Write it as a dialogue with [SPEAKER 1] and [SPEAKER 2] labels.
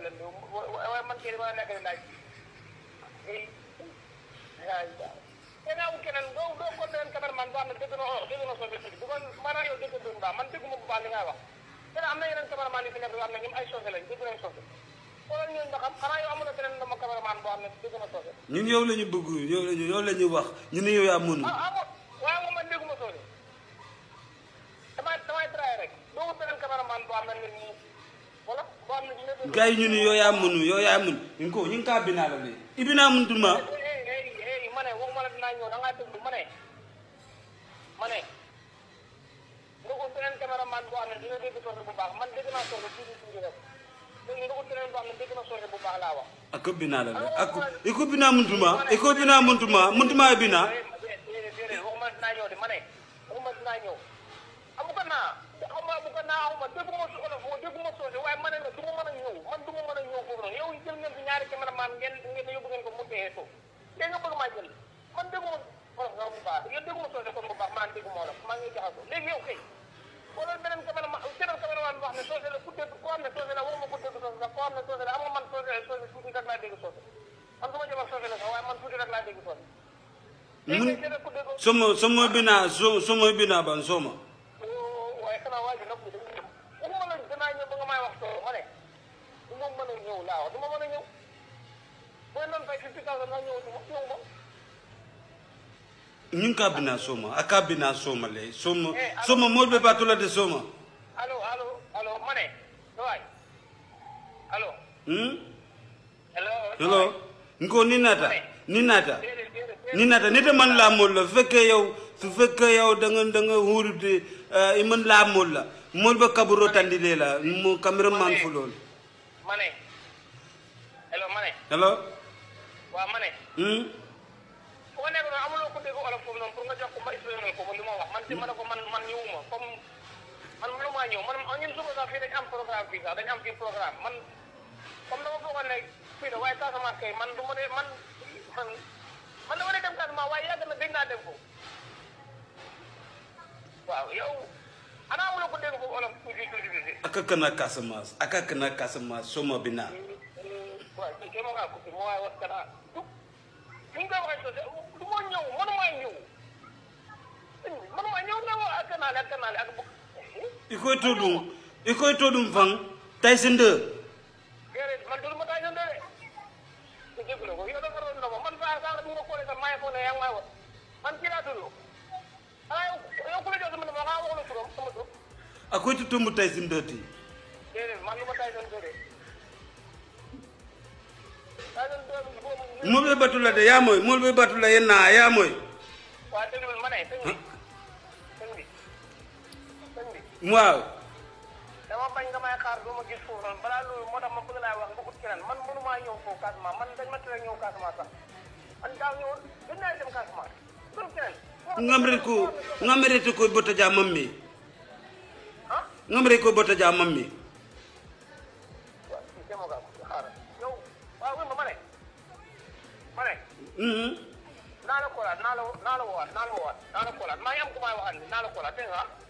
[SPEAKER 1] leen di waaye man kii dama nekk di laaj ay ay te naa wut keneen doo doo ko leen cameraman boo xam ne dégg na dégg na soose tuuti bu ko maanaam yow dégg doon baax man dégguma bu baax li ngay wax te am na yeneen cameraman yu fi nekk yoo xam ne ñoom ay soose lañ dégg nañ soose xoolal ñooñu nga xam xanaa yow amuloo keneen dama cameraman boo xam ne dégg na soose
[SPEAKER 2] ñun yow la ñu bëgg yow la ñu yow la ñu wax ñu ne yow yaa mënu
[SPEAKER 1] ah ah waaye moom man dégguma soose damay damay traité rek doo wut beneen cameraman boo xam ne nit ñi wala boo xam ne dina dégg
[SPEAKER 2] gars yi ñu ne yow yaa mënu yow yaa mënu ñu ko ñu ngi kaa binaa la de ibinaa mëntuma
[SPEAKER 1] hey hey hey ma ne waxuma la dinaa ñëw da ngaa déglu ma ne ma ne nga ut beneen caméraman boo xam ne dina dégg soose bu baax man dégg naa soose tuuti tuuti rek léegi nga ut beneen boo xam ne dégg na soose bu baax laa wax.
[SPEAKER 2] ako binaa la de ako iko binaa mëntuma iko binaa mëntuma mëntuma binaa
[SPEAKER 1] déedéet déedéet waxuma la dinaa ñëw de ma ne waxuma dinaa ñëw amu ko naa xaw ma amu ko naa xaw ma dégguma su olof dégguma soose waaye ma ne la du ma mën a ñëw man du ma mën a ñëw foofu noonu yow jël ngeen fi ñaari caméraman ngeen ngeen yóbbu ngeen ko mu dee so léegi nga bëgg maa jël man dégguma olof nga bu baax yow dégguma soose kon bu baax maa ngi dégguma olof maa ngi jaxasoo léegi yow kay wala beneen caméraman beneen caméraman boo xam ne soose la ku dégg koo xam ne soose la waxuma ku dégg soose sax koo xam ne soose la am nga man soose soose tuuti rek laa dégg soose man su ma jëmal soose la sax waaye man tuuti rek laa dégg soose léegi
[SPEAKER 2] mun
[SPEAKER 1] kay jëlee ku dégg
[SPEAKER 2] somo somo binaa so somo binaa ban soma
[SPEAKER 1] waaye xanaa waa ji nag dañuy ñëw waxuma la danaa ñëw ba nga may wax soo ma ne du ma mën a ñëw laa wax du ma mën a ñëw booy noonu fay fifty thousand nga ñëw du ma ñëw ma
[SPEAKER 2] ñu ngi kaa binaa soma a kaa binaa soma le soma soma mool be baatu la de soma
[SPEAKER 1] allo allo allo ma ne sa waay allo
[SPEAKER 2] hmm
[SPEAKER 1] hello
[SPEAKER 2] hello nko ni naata ni naata
[SPEAKER 1] déedéet déedéet
[SPEAKER 2] ni naata nite man laa mool la su fekkee yow su fekkee yow da nga da nga huurute i man laa mool la mool ba kaburo tandile la mo cameraman fu lool
[SPEAKER 1] ma ne hello ma ne
[SPEAKER 2] hello
[SPEAKER 1] waaw ma ne
[SPEAKER 2] hmm
[SPEAKER 1] fu nga nekk noonu amuloo ko dégg olof foofu noonu pour nga jox ko ma expliqué ko li ma wax man si ma ne ko man man ñëwuma comme man mënu maa ñëw man ñun suba sax fii dañ am programme fii sax dañ am fii programme man comme dama foogoon ne fii la waaye Casamance kay man du ma dee man man man dama dee dem Casamance waaye yàgg na dégg naa dem ko waaw yow ana amuloo ko dégg foofu olof tuuti tuuti tuuti
[SPEAKER 2] aka kana Casamance aka kana Casamance soma binaa
[SPEAKER 1] waaw kii kay ma ngaa coupé ma waaye wax kana du ni nga koy waxee sosé du ma ñëw mënumaa ñëw mënumaa ñëw nga wax ak kanaale ak kanaale ak bu
[SPEAKER 2] i koy to ɗum i koy to ɗum fan Tyson 2
[SPEAKER 1] déedéet man dul ma taay sa ndere te déglu ko yow dafa doon ndox man saa saa bi nga xoolee sax maa ngi foog ne yaa ngi may wax man kii laa tudd xanaa yow yow ku la jox sama numéro xanaa waxu la turam sama tur
[SPEAKER 2] a koy to tombo Tyson 2 ti
[SPEAKER 1] déedéet man lu ma taay sa ndere taay sa ndere bi boobu
[SPEAKER 2] mool be batu la de yaa moy mool be batu la ye naa yaa moy
[SPEAKER 1] waa déglu ma ne sëñ bi sëñ bi sëñ bi
[SPEAKER 2] waaw
[SPEAKER 1] dama bañ nga may xaar doo ma gis foofu noonu balaa loolu moo tax ma bëgg laa wax nga ut keneen man mënumaa ñëw foofu Casamance man dañ ma tere ñëw Casamance sax man daaw ñëwoon dañ naa dem Casamance kon keneen
[SPEAKER 2] ngamre ko ngamre to koy bota ja mammi
[SPEAKER 1] ah
[SPEAKER 2] ngamre koy bota ja mammi
[SPEAKER 1] waaw kii kay moo gaa ko xaaral yow waaw wéy ma ma ne ma ne
[SPEAKER 2] mhm
[SPEAKER 1] naa la koolaat naa la naa la woowaat naa la woowaat naa la koolaat maa ngi am ku may waxal ni naa la koolaat dégg nga ah